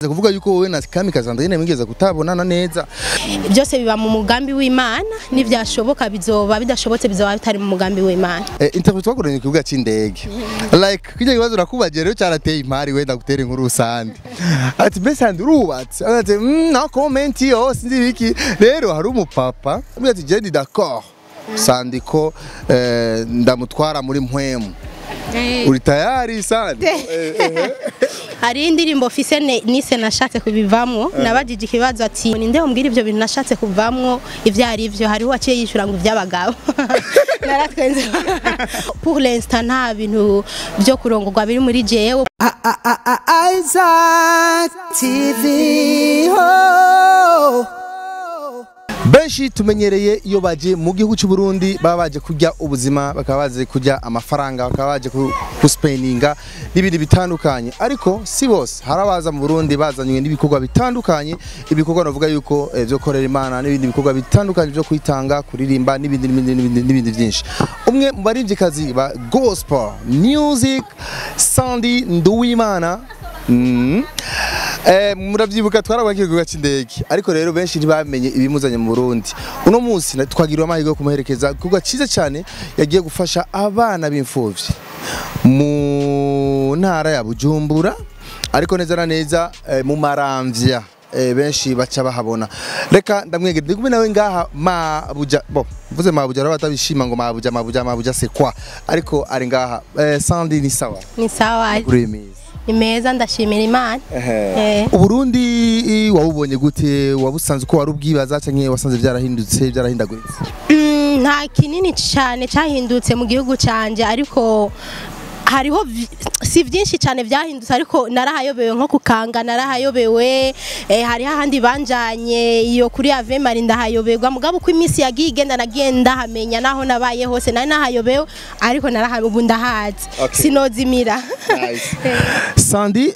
kuvuga yuko wowe na Kamikazi Sandrine mwigeze kutabonana neza byose biba mu mugambi w'Imana n'ivyashoboka bizoba bidashobotse bizoba bitari mu mugambi w'Imana eh, interview twakoranye ku kibuga c'indege like kijya kibazo nakubaje rero cyarateye impari wenda gutera inkuru rusange ati mbese Sandrine urubatse ati mm, no comment yo sinzi biki rero hari umupapa ambwira ati je ndi d'accord sandiko eh, ndamutwara muri mpwemu uri tayari sandi hari indirimbo fise ne- nise nashatse kubivamwo nabajije ikibazo ati ninde umbwira ivyo bintu nashatse kuvamwo ivyo ari vyo hariho waciye yishura ngo ivy'abagabo naratwenze pour l'instant nta bintu vyo kurongorwa biri muri jewe Isaac TV. Oh. benshi tumenyereye iyo baje mu gihugu cy'u Burundi baba baje kurya ubuzima bakaba baje kurya amafaranga bakaba baje ku- kuspeninga n'ibindi bitandukanye ariko si bose hari abaza mu Burundi bazanywe n'ibikorwa bitandukanye ibikorwa navuga yuko eh, byo korera imana n'ibindi bikorwa bitandukanye byo kwitanga kuririmba n'ibindi n'ibindi n'ibindi n'ibindi byinshi umwe mu baririmbyikazi ba gospel music Sandy Nduwimana Mm. Eh, muravyibuka twarabakira ku cy'indege ariko rero benshi ntibamenye ibimuzanye mu Burundi uno munsi na- twagiriwe amahirwe yo kumuherekeza kuko cyiza cyane yagiye gufasha abana b'imfuvyi mu ntara ya Bujumbura ariko neza na neza eh, mu maramvya eh, benshi baca bahabona reka ndamwegera ndi kumwe nawe ngaha mabuja bo mvuze mabuja rero batabishima ngo mabuja mabuja mabuja c'est quoi ariko ari ngaha eh, Sandy ni sawa ni sawa uremeza ni meza ndashimira Imana Eh. Uburundi i, wabubonye gute wabusanze ko wari ubwibaza canke wasanze byarahindutse byarahindaguritse Mm, nta kinini cyane cyahindutse mu gihugu cyanjye ariko hariho vi- si byinshi cyane byahindutse ariko narahayobewe nko kukanga narahayobewe eh, hariho ahandi banjanye iyo kuri ave mari ndahayoberwa mugabo uko iminsi yagiye igenda nagiye ndahamenya naho nabaye hose nari nahayobewe ariko narahayobewe ubu ndahazi Okay. sinozimira Sandy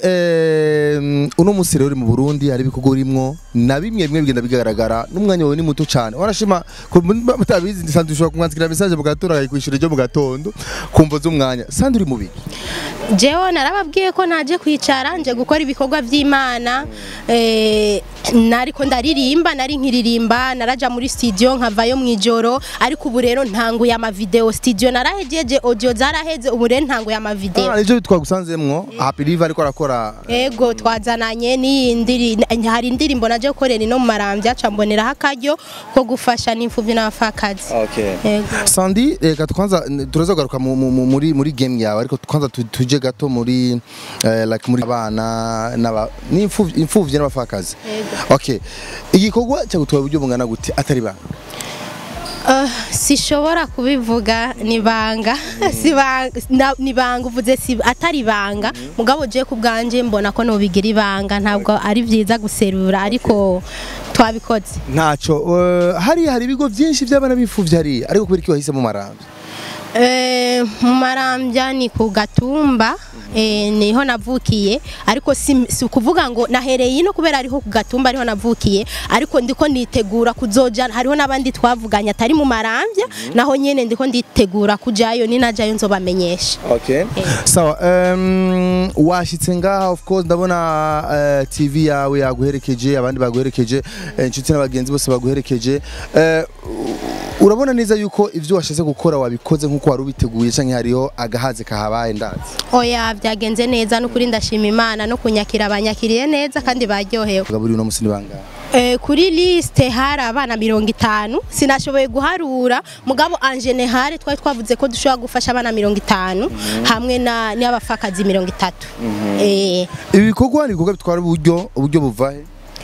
eh, uno musi rero uri mu Burundi hari ibikorwa urimwo na bimwe bimwe bigenda bigaragara n'umwanya wawe ni muto cyane warashima ko mutabizi ndi Sandy ushobora kumwanzikira message mu gatondo akayikwishyura ryo mu gatondo kumva z'umwanya Sandy uri mu biki jewe narababwiye ko naje kwicara nje gukora ibikorwa by'imana eh, nariko ndaririmba nari nkiririmba naraja muri studio nkavayo mu ijoro ariko ubu rero ntanguye amavideo studio narahejeje audio zaraheze ubu rero ntanguye amavideo Ah, nivyo twagusanzemwo Happy Live ariko arakora ego twazananye n'iyindi hari indirimbo naje gukorera ino mu marambya ca mboneraho akaryo ko gufasha n'imfuvyi n'abapfakazi Okay. Ego. Sandy reka twanza turaza kugaruka mu- mu- mu- muri muri game yawe ariko twanza tu- tuje gato muri eh, like muri abana n'aba n'imfuvyi imfuvyi n'abafakazi okay igikorwa cyagutwaye uburyo bungana gute atari banga Uh, sishobora kubivuga nibanga sibanga na- nibanga uvuze si atari ibanga mugabo je ku bwanje mbona ko nobigira ibanga ntabwo ari vyiza guserura ariko twabikoze ntaco eh, hari hari ibigo byinshi by'abana b'imfuvyi hari ariko kubera iki wahisemo marambi Eh, mu marambya ni ku gatumba eh, niho navukiye ariko si, si ukuvuga ngo nahereye ino kubera ariho ku gatumba ariho navukiye ariko ndiko nditegura kuzoja hariho n'abandi twavuganye atari mu marambya naho nyene ndiko nditegura kujayo ninajayo nzobamenyesha okay sawa um, washitse ngaha of course ndabona uh, tv yawe yaguherekeje abandi baguherekeje eh, inshuti n'abagenzi bose baguherekeje Eh, u- urabona neza yuko ivyo washatse gukora wabikoze nk'uko wari ubiteguye canke hariho agahaze kahabaye ndazi oya byagenze neza n'ukuri ndashima imana no kunyakira abanyakiriye neza kandi baryohewe buri uno musi ni bangahe Eh, kuri liste hari abana mirongo itanu sinashoboye guharura mugabo angene hari twari twavuze ko dushobora gufasha abana mirongo itanu hamwe na n'abafakazi mirongo itatu Eh, ibi bikorwa ni ibikorwa bitwara uburyo uburyo buvahe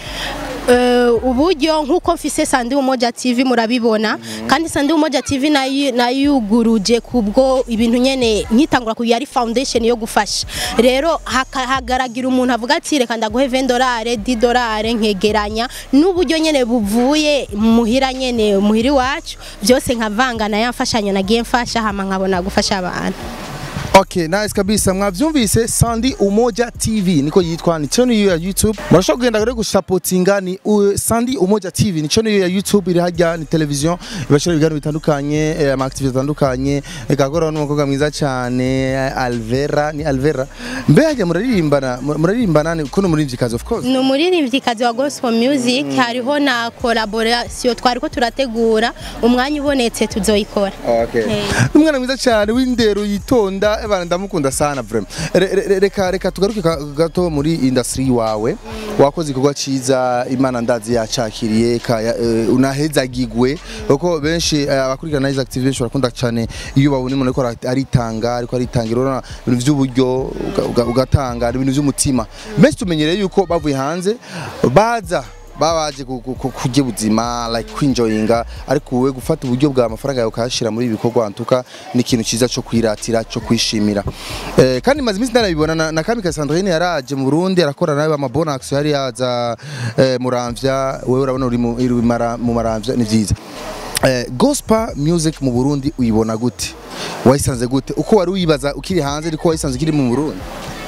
eh, uburyo nk'uko mfise sandi umoja tv murabibona kandi sandi umoja tv nayi- nayuguruje kubwo ibintu nyene nkitangura ku yari foundation yo gufasha rero haka- hagaragira umuntu avuga ati reka ndaguhe 20 dolare 10 dolare nkegeranya n'uburyo nyene buvuye muhira nyene muhiri wacu byose nkavangana ya mfashanyo nagiye mfasha hama nkabona gufasha abantu Okay, nice kabisa. Mwavyumvise Sandi Umoja TV niko yitwa ni channel ya YouTube. Murashobora kugenda rero gusupportinga ni uh, Sandi Umoja TV ni channel ya YouTube iri hajya ni television ibashira ibiganiro bitandukanye eh, ama activity atandukanye ikakora n'umukobwa mwiza cyane Alvera ni Alvera. Mbe hajya muraririmbana muraririmbana ni kuno muririmbyikazi of course. ni umuririmbyikazi wa gospel music hariho na collaboration twariko turategura umwanya ubonetse tuzoyikora Okay. Eh. Umwana mwiza cyane w'indero yitonda ebana ndamukunda sana vraiment. Re- re- Reka reka tugaruke ka- gato muri industry wawe. Wakoze igikorwa ciza Imana ndazi yacakiriye ka ya- eh, unahezagigwe kuko benshi eh, abakurikirana izi active benshi barakunda cyane iyo babona umuntu ariko ara- aritanga ariko aritangira urabona ibintu by'uburyo uga- uga- ugatanga ibintu by'umutima. Benshi tumenyereye yuko bavuye hanze baza babaje ku- ku- ku- kurya ubuzima like kwinjoyinga ariko wowe gufata uburyo bwa amafaranga yawe ukayashyira muri ibi bikorwa ntuka ni ikintu cyiza cyo kwiratira cyo kwishimira eh, kandi maze iminsi ndanabibona na, na Kamika Sandrine yaraje mu Burundi arakora nawe amabonax yari yaza eh, muramvya wewe urabona uri mu uri mara- mu maramvya ni byiza eh, gospel music mu Burundi uyibona gute wayisanze gute uko wari uyibaza ukiri hanze ariko wayisanze ukiri mu Burundi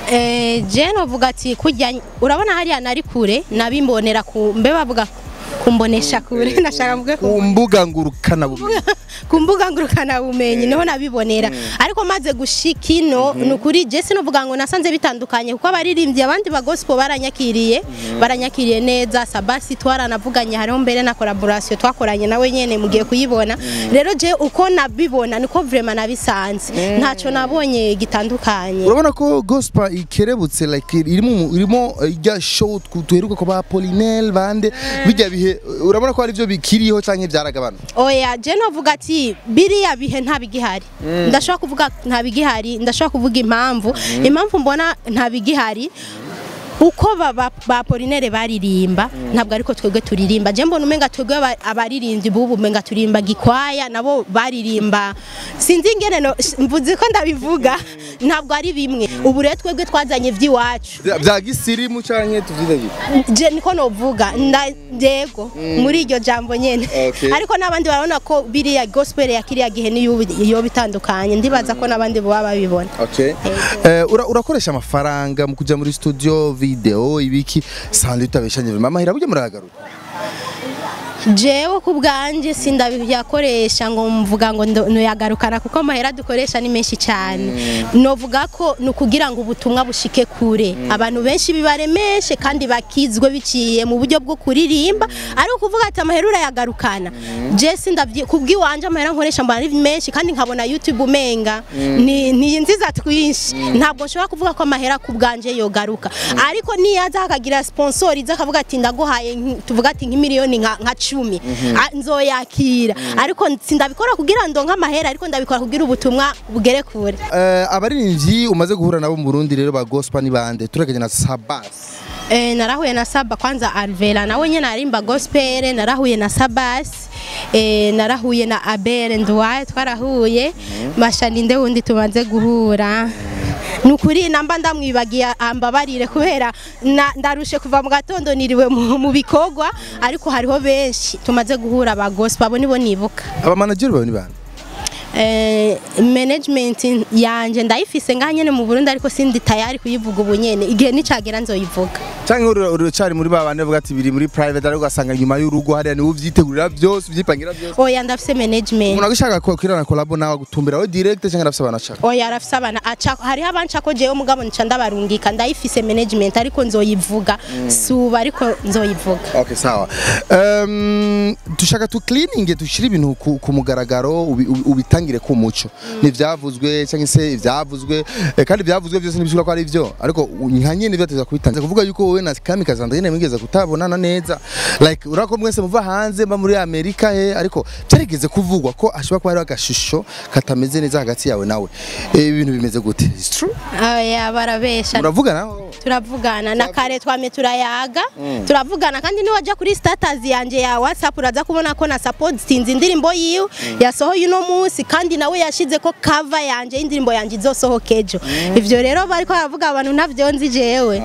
Eh, je novuga ati kujya urabona hariya nari kure nabimbonera ku mbe bavuga kumbonesha kure nashaka mvuge ku ku mbuga ngurukana bumenyi ku mbuga ngurukana bumenyi niho nabibonera ariko maze gushika ino ni ukuri je sinovuga ngo nasanze bitandukanye kuko abaririmbyi abandi ba gospel baranyakiriye baranyakiriye neza sabasi twaranavuganye hariho mbere na collaboration twakoranye nawe nyene mugiye kuyibona rero je uko nabibona niko vraiment nabisanze ntaco nabonye gitandukanye urabona ko gospel ikerebutse like irimo irimo ijya show tuheruka ko ba Polinel bande bijya bihe urabona ko ari byo bikiriho canke byaragabana oya je novuga ati biriya bihe nta bigihari ndashobora kuvuga nta bigihari ndashobora kuvuga impamvu impamvu mbona nta bigihari uko ba, ba, ba Polinere baririmba ntabwo ariko twebwe turirimba je mbona umenga twebwe aba- abaririmbyi bubu umenga turirimba gikwaya nabo baririmba sinzi ingene no- mvuze ko ndabivuga ntabwo ari bimwe ubu rero twebwe twazanye ivy'iwacu Bya- bya gisirimu canke tuvyite gute je niko novuga nda yego muri iryo jambo nyene Okay. ariko n'abandi barabona ko biriya gospel ya kiriya gihe niyo iyo bitandukanye ndibaza ko n'abandi baba babibona Okay. Eh, ura, urakoresha amafaranga mu kuja muri studio video ibiki sandi utabeshanye mama hira burya muragaruka jewe ku bwanjye sindabiyakoresha ngo mvuga ngo ndo- noyagarukana kuko amahera dukoresha ni menshi cyane novuga ko ni ukugira ngo ubutumwa bushike kure abantu benshi bibaremeshe kandi bakizwe biciye mu buryo bwo kuririmba ari ukuvuga ati amahera urayagarukana je sindavye kubw'iwanje amahera nkoresha mbona ari menshi kandi nkabona youtube umenga ni ni nziza twinshi ntabwo nshobora kuvuga ko amahera ku bwanje yogaruka ariko niyaza hakagira sponsor iza akavuga ati ndaguhaye nk- tuvuga ati nk'imiliyoni nka nka cumi Ah, nzoyakira ariko sindabikora kugira ndonke amahera ariko ndabikora kugira ubutumwa bugere kure Eh, abaririmbyi umaze guhura nabo mu Burundi rero ba gospel ni bande tureganye na Sabas Eh, narahuye na Saba kwanza Alvera nawe nyene arimba gospel narahuye na Sabas eh, narahuye na Abel Ndwaye twarahuye mashaninde wundi tumaze guhura nukuri namba ndamwibagiye ambabarire kubera na- ndarushe kuva mu gatondo niriwe mu mu bikorwa ariko hariho benshi tumaze guhura ba gospel abo nibo nibuka aba manager bawe ni bande eh, management yanje ndayifise ngaha nyene mu Burundi ariko sindi tayari kuyivuga ubu nyene igihe nicagera nzoyivuga canke uri- uracari muri ba bande bavuga ati biri muri private ariko ugasanga nyuma y'urugo hariya niwe uvyitegurira byose uvyipangira byose oya ndafise management umuntu agishaka ko kirana collab nawe gutumbira we direct canke arafise abantu ashaka oya arafise abana aca hariho abanca ko jewe mugabo nca ndabarungika ndayifise management ariko nzoyivuga suba ariko nzoyivuga Okay, sawa. Um, dushaka tu cleaning dushira ibintu ku, ku mugaragaro ubi- ubi- ubitangire ku muco. Ni vyavuzwe cyangwa se ivyavuzwe eh, kandi ivyavuzwe byose nibishura ko ari byo ariko u- nka nyene byateza kubitangira kuvuga yuko wowe na Kamika Sandrine mwigeze kutabonana neza like urako mwese muva hanze mba muri Amerika he ariko byarigeze kuvugwa ko ashobora kuba ari agashusho katameze neza hagati yawe nawe Eh, ibintu bimeze gute It's true oya barabesha uravuga nawe turavugana na kare twame turayaga turavugana kandi niwaja kuri status yanje ya whatsapp uraza kubona ko na support sinzi indirimbo yiwe yasohoye uno munsi kandi nawe yashize ko cover yanje y'indirimbo yanje izosohoka ejo ivyo rero bariko baravuga abantu ntavyo nzi jewe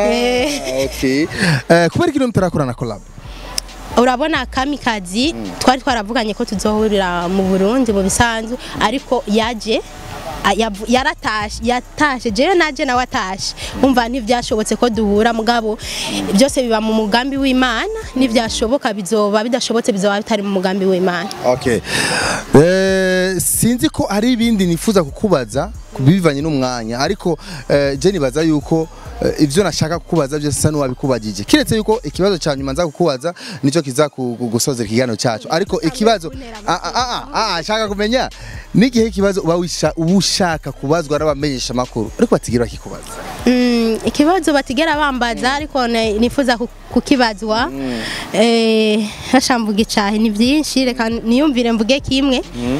Eh. okay eh kubera ikintu mutarakorana collab urabona kamikazi twari twaravuganye ko tuzohurira mu Burundi mu bisanzwe ariko yaje a- yavu- yaratashe yatashe jewe naje nawe atashe umva ntivyashobotse ko duhura mugabo byose biba mu mugambi w'Imana n'ivyashoboka bizoba bidashobotse bizoba bitari mu mugambi w'Imana Okay. Eh, sinzi ko hari ibindi nifuza kukubaza bivanye n'umwanya ariko eh, je nibaza yuko eh, ivyo nashaka kukubaza byose sa n'uwabikubagije kiretse yuko ikibazo cya nyuma nza kukubaza nico kiza ku- ku- gusozera ikiganiro cyacu ariko ikibazo ah ah ah ah ashaka kumenya n'igihe ikibazo uba wisha- uba ushaka kubazwa n'abamenyesha makuru ariko batigira bakikubaza Mm, ikibazo batigera bambaza ariko ne- nifuza ku- kukibazwa eh hasha mvuga icahe ni byinshi reka niyumvire mvuge kimwe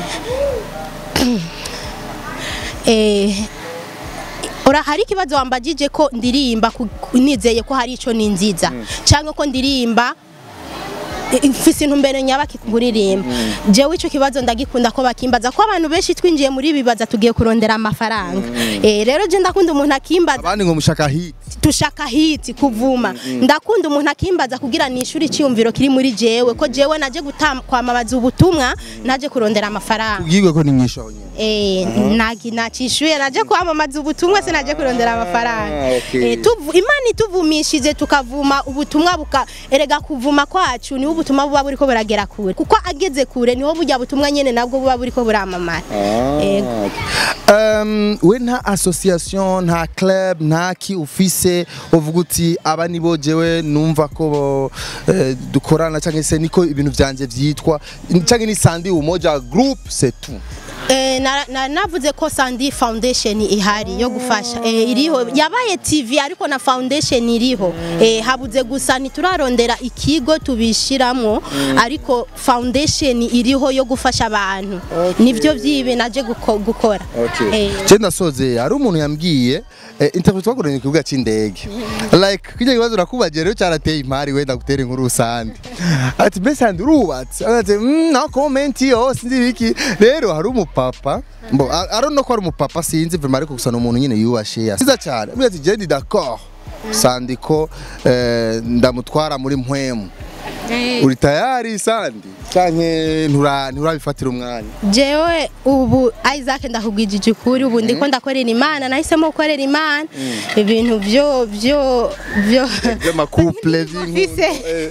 eh Ora hari ikibazo wambagije ko ndirimba ku- ku- nizeye ko hari ico ninziza cyangwa ko ndirimba i- mfise intumbero nyabaki kuririmba jewe ico kibazo ndagikunda ko bakimbaza ko abantu benshi twinjiye muri ibi bibaza tugiye kurondera amafaranga eh rero je ndakunda umuntu akimbaza abandi ngo mushaka hit tushaka hiti kuvuma ndakunda umuntu akimbaza kugira nishuri icyumviro kiri muri jewe ko jewe naje gutam- kwamamaza ubutumwa naje kurondera amafaranga ubwirwe ko ni mwinshi aho nyine Eh, nagi nacishuye naje kwamamaza ubutumwa se naje kurondera amafaranga Ah, okay. Eh, tuvu- imana ituvumishije tukavuma ubutumwa buka erega kuvuma kwacu niho ubutumwa buba buriko buragera kure kuko ageze kure niho burya butumwa nyene nabwo buba buriko buramamara Ego. Um, we nta association nta club nta ki ufise uvuga uti aba nibo jewe numva ko bo, eh, dukorana cyangwa se niko ibintu vyanje vyitwa cyangwa ni sandi umoja group c'est tout Eh, na- na- navuze ko Sandy Foundation ihari yo gufasha eh, iriho yabaye TV ariko na foundation iriho eh, habuze gusa ntiturarondera ikigo tubishiramwo ariko foundation iriho yo gufasha abantu nivyo vyibe naje guko- gukora Eh, je ndasoze hari umuntu yambwiye eh, interview twakoranye ku kibuga c'indege like kijya kibazo nakubagera rero cyarateye impari wenda gutera inkuru rusandi ati mbese handi urubatse ati mm, no comment yo sinzi biki rero hari umupapa mbo I I don't know ko ari umupapa sinzi vraiment ariko gusa ni umuntu nyine yubashe yasiza cyane mbese ati je ndi d'accord sandi ko eh, ndamutwara muri mpwemu uri tayari sandi canke ntura nturabifatira umwanya jewe ubu Isaac ndakugwijije ukuri ubu ndiko ndakorera imana nahisemo gukorera imana ibintu vyo vyo vyo by'amakouple Fise.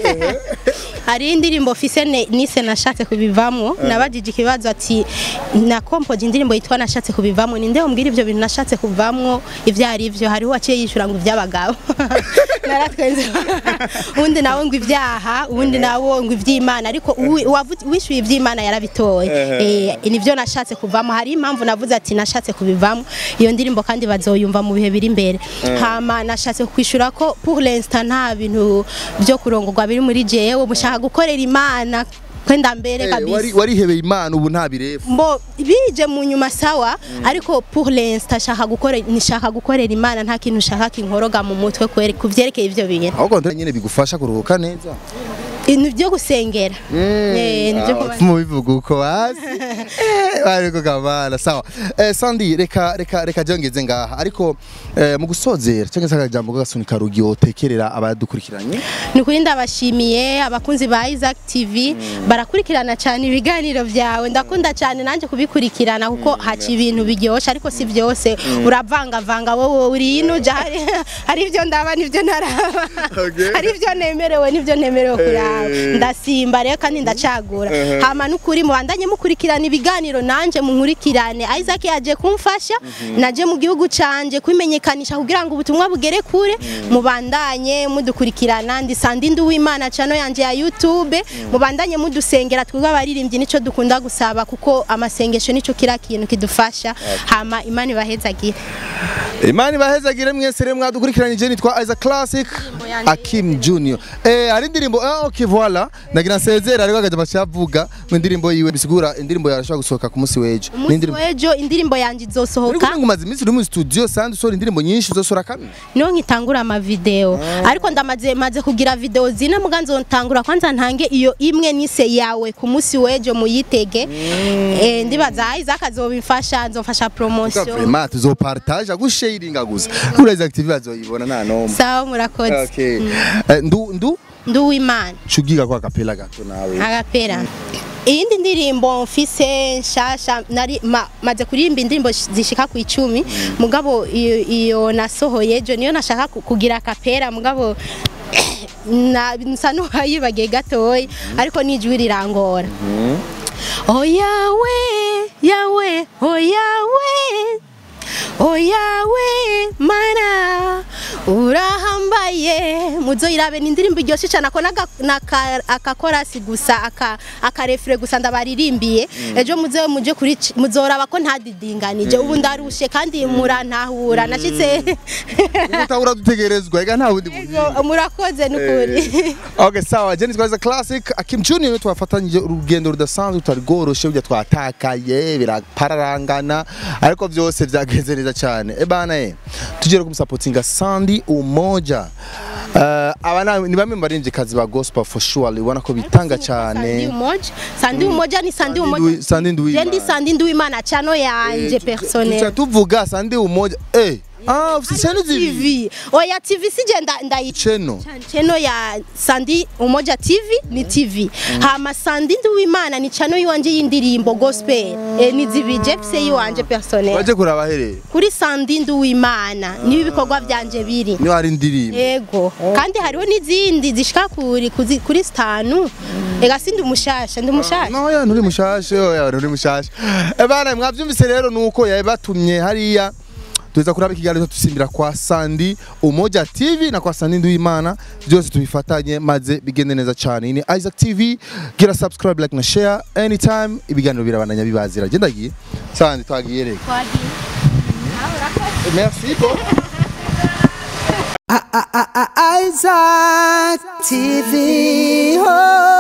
hari indirimbo fise ne- nise nashatse kubivamwo nabajije ikibazo ati na compoje indirimbo yitwa nashatse kubivamwo ninde umbwira ivyo bintu nashatse kuvamwo ivyo ari vyo hariho waciye yishura ngo ivy'abagabo naratwenze undi nawe ngo ivyaha undi nawe ngo ivy'imana ariko uwi- uwavu- uwishyuye ivy'imana yarabitoye eh nivyo nashatse kuvamo hari impamvu navuze ati nashatse kubivamo iyo ndirimbo kandi bazoyumva mu bihe biri imbere hama nashatse kwishura ko pour l'instant nta bintu byo kurongorwa biri muri jewe mushaka gukorera imana kwenda mbere Eh, wari kabisa warihebeye imana ubu nta birefu mbo bije mu nyuma sawa ariko pour l'instant shaka gukorera nishaka gukorera imana nta kintu shaka kinkoroga mu mutwe kwere kuvyerekeye ivyo bintu ahubwo ndo nyine bigufasha kuruhuka neza ibintu byo gusengera eh nivyo kuba- mu bivuga uko hasi Eh, ariko kabana sawa eh, sandi reka reka reka jongeze ngaha ariko eh, mu gusozera cyangwa se akajambo kagasunika rugi wotekerera abadukurikiranye ni ukuri ndabashimiye abakunzi ba Isaac TV barakurikirana cyane ibiganiro byawe ndakunda cyane nanjye kubikurikirana kuko haca ibintu biryoshye ariko si byose uravangavanga wowe uri ino uja hari hari ibyo ndaba n'ibyo ntaraba Okay. hari ibyo nemerewe n'ibyo ntemerewe kuraba Eh. ndasimba rero kandi ndacagura hama n'ukuri mubandanye mukurikirana ibiganiro nanjye munkurikirane Isaac yaje kumfasha naje mu gihugu canje kwimenyekanisha kugira ngo ubutumwa bugere kure mubandanye mudukurikirana ndi Sandi Nduwimana channel yanje ya YouTube mubandanye mudusengera twebwe abaririmbyi nico dukunda gusaba kuko amasengesho nico kira kintu kidufasha hama imana ibahezagire imana ibahezagire mwese rero mwadukurikiranye nitwa Isaac Classic yanjye Akim Junior eh hari indirimbo ah okay voilà nagira nsezera ariko akaja bacavuga mu indirimbo yiwe bisigura indirimbo yarashobora gusohoka ku munsi w'ejo Ni umunsi indirimbo w'ejo indirimbo yanje Uri izosohoka kuvuga ngo umaze iminsi uri mu studio sandi usohora indirimbo nyinshi uzosora kamwe niho nkitangura amavideo ariko ndamaze maze kugira video zine muga nzotangura kwanza ntange iyo imwe nise yawe ku munsi w'ejo muyitege eh ndibaza Isaac azobimfasha nzofasha promotion vraiment tuzopartage gusharinga gusa uraza active bazoyibona nta nomwe sawa murakoze okay Eh, ndu ndu nduwimana cugiga kwa kapela gato nawe agapera iyindi ndirimbo mfise nshasha nari ma, maze kuririmba indirimbo sh- zishika ku icumi mugabo iyo, iyo nasohoye ejo niyo nashaka ku- kugira akapera mugabo na nsa n'uwayibagiye gatoya ariko n'ijwi rirangora oh yawe yawe oh yawe oh yawe mana urahambaye muzoyirabe ni indirimbo iryoshye cyane ako n'aka- n'aka- akakorasi gusa aka akarefure gusa ndabaririmbiye ejo muze muje kuri c- muzoraba ko ntadidinganije ubu ndarushe kandi murantahura nashitse utahura dutegerezwa ega nta wundi muhinga murakoze n'ukuri Okay, sawa Jenny Twaza Classic Akim Junior niwe twafatanyije urugendo rudasanzwe tutari rworoshe burya twatakaye birapararangana ariko vyose vyagenze neza cyane e bana eh tugere kumusapotinga Sandy Umoja Uh, aba na- ni bamwe mu baririmbyikazi ba gospel for sure ubona ko bitanga Sandi cyane umoja sandi umoja ni sandi Sandi umoja Ndui- Sandi Nduwimana. Je ndi sandi nduwimana chano yanje tuca personnel tuvuga Sandy Umoja eh ah ufite channel zibiri TV oya TV sije nda- ndayi channel chano ya Sandi Umoja TV ni TV hama Sandi Nduwimana ni chano yiwanje y'indirimbo gospel e, ni zibije pse yiwanje personnel baje kuraba here kuri Sandi Nduwimana niho ibikorwa byanje biri niho hari indirimbo Ego kandi hariho n'izindi zishika kuri kuzi- kuri stanu ega sindi umushasha ndi umushasha No ya nturi mushashe oya nturi mushashe Eh bana mwavyumvise rero nuko yaye batumye hariya tuweza kuraba ikiganiro tusimbira kwa Sandi Umoja TV na kwa Sandi Nduwimana byose tubifatanye maze bigende neza cyane ini Isaac TV gira subscribe like na share anytime ibiganiro birabandanya bibazira genda giye Sandi twagiye reka Merci bon Isaac TV. Oh.